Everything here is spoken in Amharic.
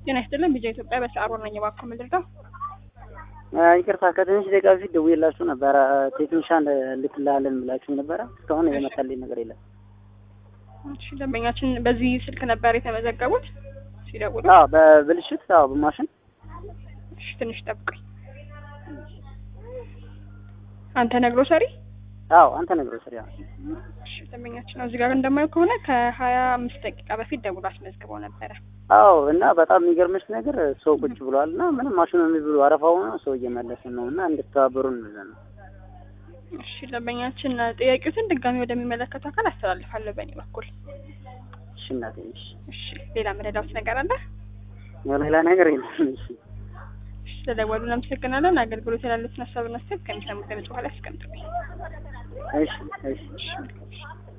ጤና ይስጥልን ቢጃ ኢትዮጵያ በሰዓሩ ነኝ። እባክዎ ምንድነው? ይቅርታ ከትንሽ ደቂቃ በፊት ደውዬላችሁ ነበረ። ቴክኒሻን ልክልሃለን ብላችሁ ነበረ። እስካሁን የመጣልኝ ነገር የለም። እሺ ደንበኛችን በዚህ ስልክ ነበር የተመዘገቡት ሲደውሉ? አዎ በብልሽት አዎ በማሽን እሺ ትንሽ ጠብቀኝ። አንተ ነግሮ ሰሪ? አዎ አንተ ነግሮ ስሪ። እሺ ደንበኛችን ነው እዚህ ጋር እንደማየው ከሆነ ከሀያ አምስት ደቂቃ በፊት ደውሎ አስመዝግበው ነበረ። አዎ እና በጣም የሚገርምሽ ነገር ሰው ቁጭ ብሏል እና ምንም ማሽኑ የሚብሉ አረፋው ነው ሰው እየመለስን ነው እና እንድትተባበሩን ብለን ነው። እሺ ደንበኛችን ጥያቄዎትን ድጋሚ ወደሚመለከቱ አካል አስተላልፋለሁ በእኔ በኩል። እሺ እናቴ እሺ። እሺ ሌላ መረዳት ነገር አለ? ሌላ ነገር የለም። እሺ እሺ ስለደወሉ እናመሰግናለን። አገልግሎት ያላሉትን ሀሳብና አስተያየት ከሚሰሙት ድምጽ በኋላ ያስቀምጡልኝ። እሺ እሺ እሺ